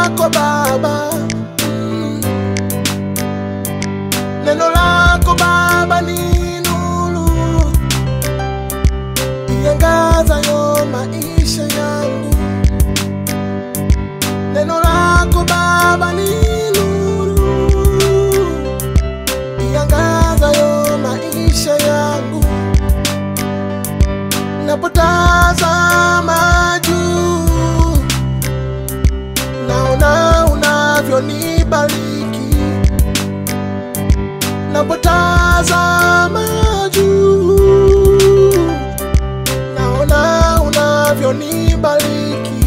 lako Baba, mm. neno lako Baba ni nuru iangazayo maisha yangu. Neno lako Baba ni nuru iangazayo maisha yangu. Napotazama juu, naona unavyonibariki. Napotazama juu, naona unavyonibariki.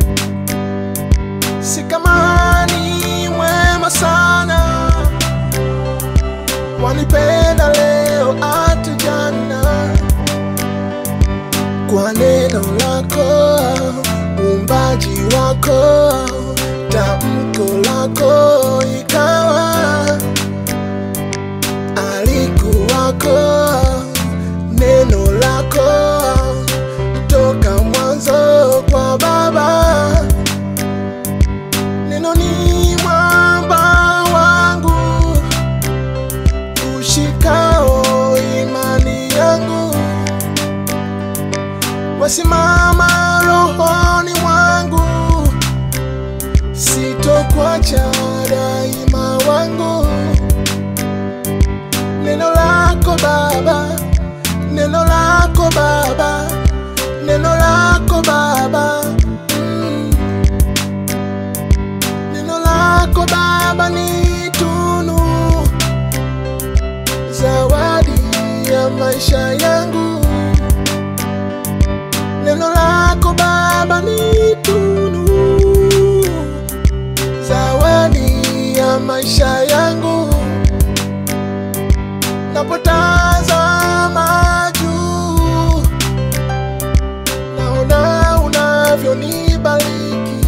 Si kama ni mwema sana, wanipenda leo hata jana kwa neno lako, uumbaji wako, tamko lako ikawa, alikuwako neno lako toka mwanzo kwa Baba. Neno ni mwamba wangu ushikao imani yangu wasimama rohoni mwangu, sitokwacha daima wangu. Neno lako Baba, neno lako Baba, neno lako Baba, mm. neno lako Baba ni tunu, zawadi ya maisha yangu. Neno lako Baba ni tunu, zawadi ya maisha yangu. Napotazama juu, naona unavyonibariki.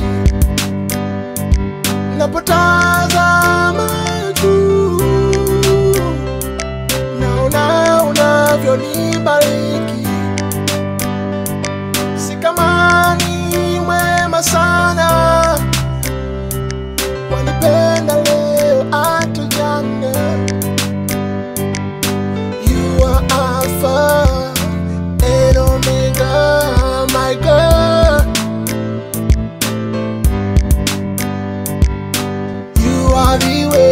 Napotazama juu, naona unavyonibariki si kama ni mwema sana, wanipenda leo hata jana. You are Alpha and Omega, my God. You are the way.